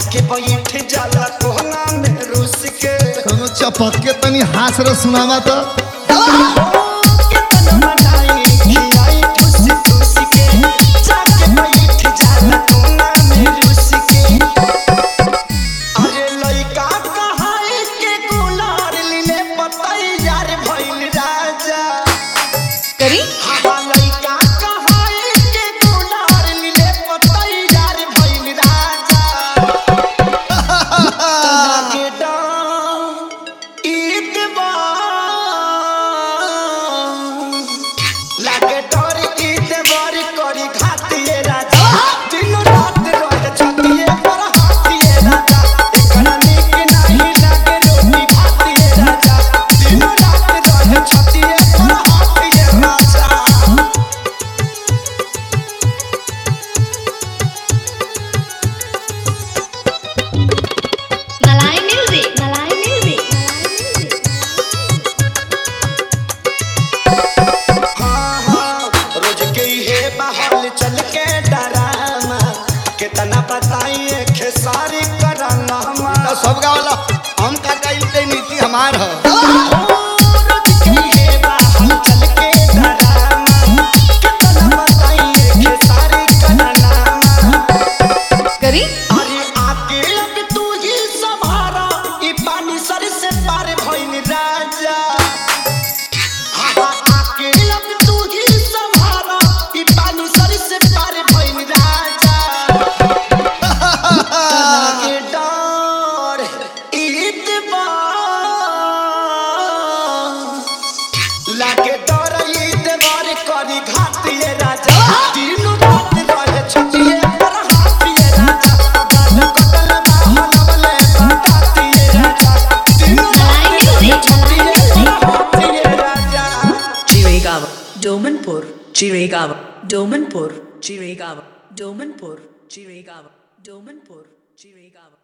जाके बैठ जाला कोना में रुस के कोनो चपक के तनी हास रे सुनावा तो कितना मनाई खियाई ठुस ठुस के जाके बैठ जाला कोना में रुस के अरे लइका कहाई के गुलार लीले पतई यार भइल राजा करी हवा लइका कहाई के गुलार लीले पतई यार भइल राजा लागे डाम ईदवा लागे डर ईदवर करी घातिए राजा दिन रात रहे छतिए पर हाथिए राजा एकरा नीक नाही लागे रोटी भातिए राजा दिन रात रहे छतिए पर हाथिए राजा मलाई म्यूजिक मलाई म्यूजिक हाँ, हाँ, रोज के हे बहाल चल के डरामा कितना बताइए खेसारी कराना तो सब गावला हम का कइल के नीति हमार ह रोज के हे बहाल चल के डरामा कितना बताइए खेसारी कराना करी अरे आके अब तू ही संभारा ई पानी सर से पार भइल राजा आहा, आके अब तू ही संभारा ई पानी सर से पार भइल राजा लागे डर ईदवा लागे डर ईदवार करी घातिए राजा दिन रात रहे छतिए पर हाथिए राजा गाल कटल बाहलवले बतातिए राजा दिन रात रहे छतिए पर हाथिए राजा Chirigava, Domanpur, Chirigava, Domanpur, Chirigava, Domanpur, Chirigava, Domanpur, Chirigava.